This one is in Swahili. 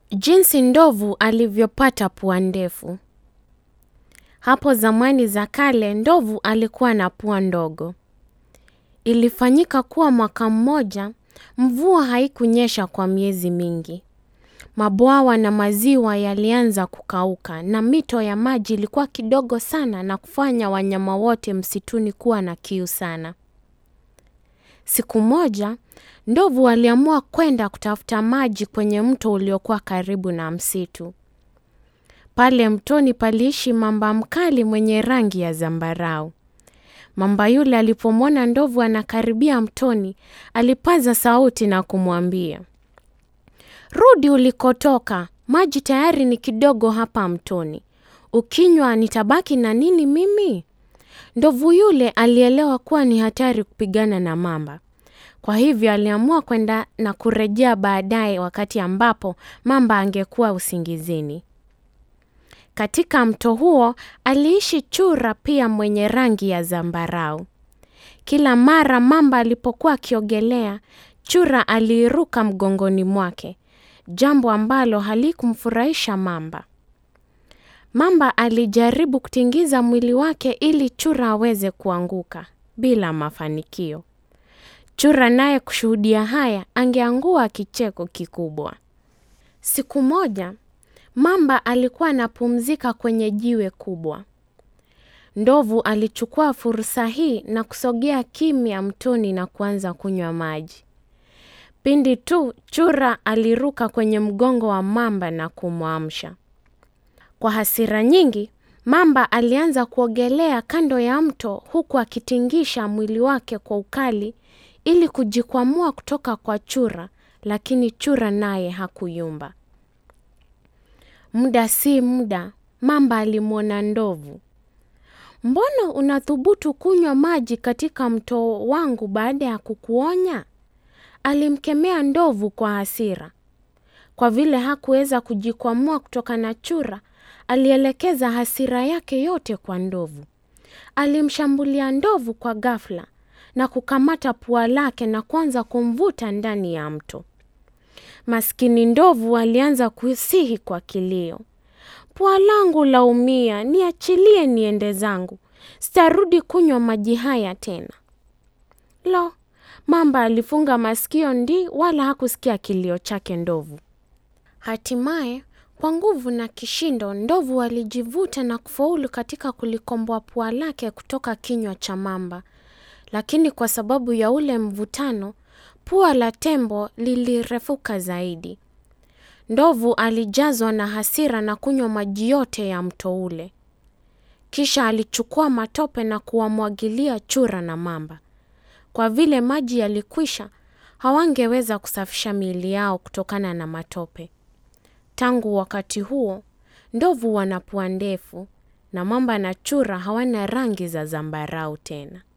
Jinsi ndovu alivyopata pua ndefu. Hapo zamani za kale, ndovu alikuwa na pua ndogo. Ilifanyika kuwa mwaka mmoja, mvua haikunyesha kwa miezi mingi. Mabwawa na maziwa yalianza kukauka na mito ya maji ilikuwa kidogo sana na kufanya wanyama wote msituni kuwa na kiu sana. Siku moja, ndovu aliamua kwenda kutafuta maji kwenye mto uliokuwa karibu na msitu. Pale mtoni paliishi mamba mkali mwenye rangi ya zambarau. Mamba yule alipomwona ndovu anakaribia mtoni, alipaza sauti na kumwambia, Rudi ulikotoka, maji tayari ni kidogo hapa mtoni. Ukinywa nitabaki na nini mimi? Ndovu yule alielewa kuwa ni hatari kupigana na mamba. Kwa hivyo aliamua kwenda na kurejea baadaye wakati ambapo mamba angekuwa usingizini. Katika mto huo aliishi chura pia mwenye rangi ya zambarau. Kila mara mamba alipokuwa akiogelea, chura aliiruka mgongoni mwake, jambo ambalo halikumfurahisha mamba. Mamba alijaribu kutingiza mwili wake ili chura aweze kuanguka bila mafanikio. Chura naye kushuhudia haya angeangua kicheko kikubwa. Siku moja, mamba alikuwa anapumzika kwenye jiwe kubwa. Ndovu alichukua fursa hii na kusogea kimya mtoni na kuanza kunywa maji. Pindi tu chura aliruka kwenye mgongo wa mamba na kumwamsha. Kwa hasira nyingi, mamba alianza kuogelea kando ya mto huku akitingisha mwili wake kwa ukali ili kujikwamua kutoka kwa chura, lakini chura naye hakuyumba. Muda si muda, mamba alimwona ndovu. Mbona unathubutu kunywa maji katika mto wangu baada ya kukuonya? Alimkemea ndovu kwa hasira. Kwa vile hakuweza kujikwamua kutoka na chura, alielekeza hasira yake yote kwa ndovu. Alimshambulia ndovu kwa ghafla na kukamata pua lake na kuanza kumvuta ndani ya mto. Maskini ndovu alianza kusihi kwa kilio, pua langu laumia, niachilie niende zangu, sitarudi kunywa maji haya tena. Lo, mamba alifunga masikio ndi wala hakusikia kilio chake ndovu. Hatimaye, kwa nguvu na kishindo, ndovu alijivuta na kufaulu katika kulikomboa pua lake kutoka kinywa cha mamba. Lakini kwa sababu ya ule mvutano, pua la tembo lilirefuka zaidi. Ndovu alijazwa na hasira na kunywa maji yote ya mto ule. Kisha alichukua matope na kuwamwagilia chura na mamba. Kwa vile maji yalikwisha, hawangeweza kusafisha miili yao kutokana na matope. Tangu wakati huo, ndovu wana pua ndefu na mamba na chura hawana rangi za zambarau tena.